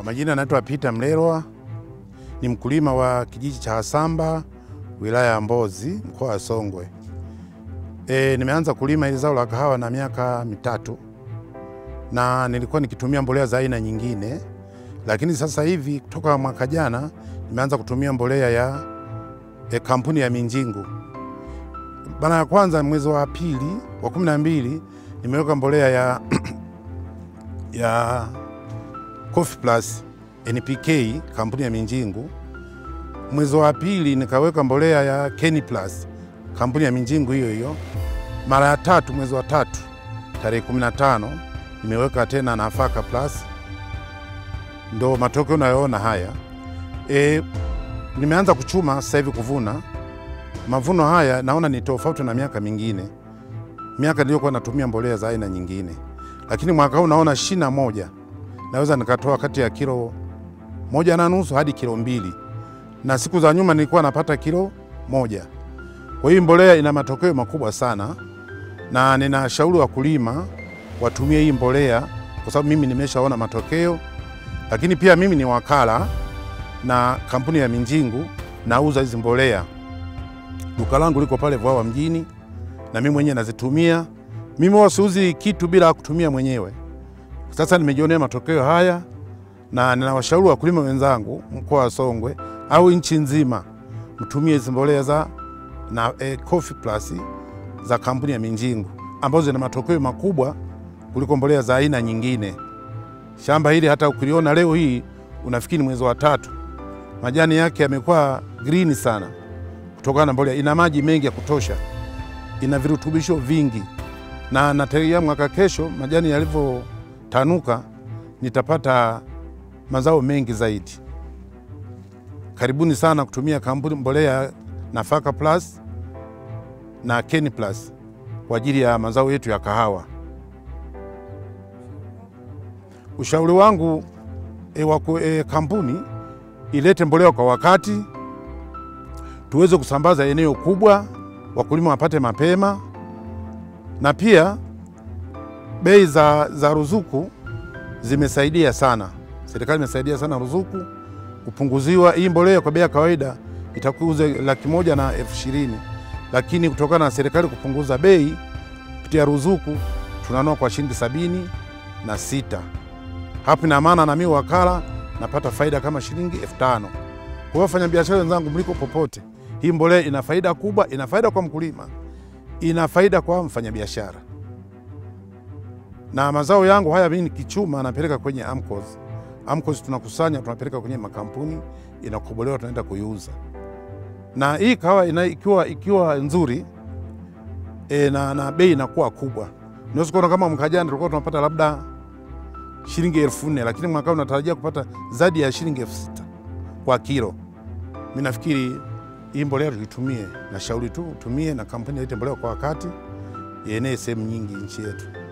Kwa majina anaitwa Peter Mlelwa, ni mkulima wa kijiji cha Hasamba, wilaya ya Mbozi, mkoa wa Songwe. E, nimeanza kulima hili zao la kahawa na miaka mitatu na nilikuwa nikitumia mbolea za aina nyingine, lakini sasa hivi kutoka mwaka jana nimeanza kutumia mbolea ya e, kampuni ya Minjingu. Mara ya kwanza mwezi wa pili wa kumi na mbili nimeweka mbolea ya, ya Coffee Plus NPK kampuni ya Minjingu. Mwezi wa pili nikaweka mbolea ya Kenny Plus kampuni ya Minjingu hiyo hiyo. Mara ya tatu mwezi wa tatu tarehe 15 nimeweka tena Nafaka Plus, ndo matokeo unayoona haya. E, nimeanza kuchuma sasa hivi kuvuna. Mavuno haya naona ni tofauti na miaka mingine, miaka niliyokuwa natumia mbolea za aina nyingine, lakini mwaka huu naona shina moja naweza nikatoa kati ya kilo moja na nusu hadi kilo mbili, na siku za nyuma nilikuwa napata kilo moja. Kwa hiyo mbolea ina matokeo makubwa sana, na ninashauri wakulima watumie hii mbolea kwa sababu mimi nimeshaona matokeo, lakini pia mimi ni wakala na kampuni ya Minjingu, nauza hizi mbolea. Duka langu liko pale Vwawa mjini, na mimi mwenyewe nazitumia. Mimi huwa siuzi kitu bila kutumia mwenyewe. Sasa nimejionea matokeo haya na ninawashauri wakulima wenzangu mkoa wa Songwe au nchi nzima mtumie hizi mbolea za na eh, Coffee Plus za kampuni ya Minjingu ambazo zina matokeo makubwa kuliko mbolea za aina nyingine. Shamba hili hata ukiliona leo hii unafikiri mwezi wa tatu, majani yake yamekuwa green sana kutokana na mbolea. Ina maji mengi ya kutosha, ina virutubisho vingi, na nategemea mwaka kesho majani yalivyotanuka nitapata mazao mengi zaidi. Karibuni sana kutumia kampuni mbolea Nafaka Plus na Kenny Plus kwa ajili ya mazao yetu ya kahawa. Ushauri wangu e, waku, e, kampuni ilete mbolea kwa wakati, tuweze kusambaza eneo kubwa, wakulima wapate mapema, na pia bei za, za ruzuku zimesaidia sana. Serikali imesaidia sana ruzuku kupunguziwa. Hii mbolea kwa bei ya kawaida itakuuza laki moja na elfu ishirini lakini kutokana na serikali kupunguza bei kupitia ruzuku tunanua kwa shilingi sabini na sita. Hapo ina maana na mimi wakala napata faida kama shilingi elfu tano. Kwa hiyo wafanyabiashara wenzangu, mliko popote, hii mbolea ina faida kubwa, ina faida kwa mkulima, ina faida kwa mfanyabiashara. Na mazao yangu haya mimi nikichuma napeleka kwenye AMCOS. AMCOS tunakusanya tunapeleka kwenye makampuni, inakobolewa tunaenda kuiuza. Na hii kahawa ina, ikiwa, ikiwa nzuri e, na, na bei inakuwa kubwa. Unaweza kuona kama mwaka jana tulikuwa tunapata labda shilingi elfu nne lakini mwaka huu natarajia kupata zaidi ya shilingi elfu sita kwa kilo. Mimi nafikiri hii mbolea tuitumie, na shauri tu utumie, na kampuni ilete mbolea kwa wakati, ienee sehemu nyingi nchi yetu.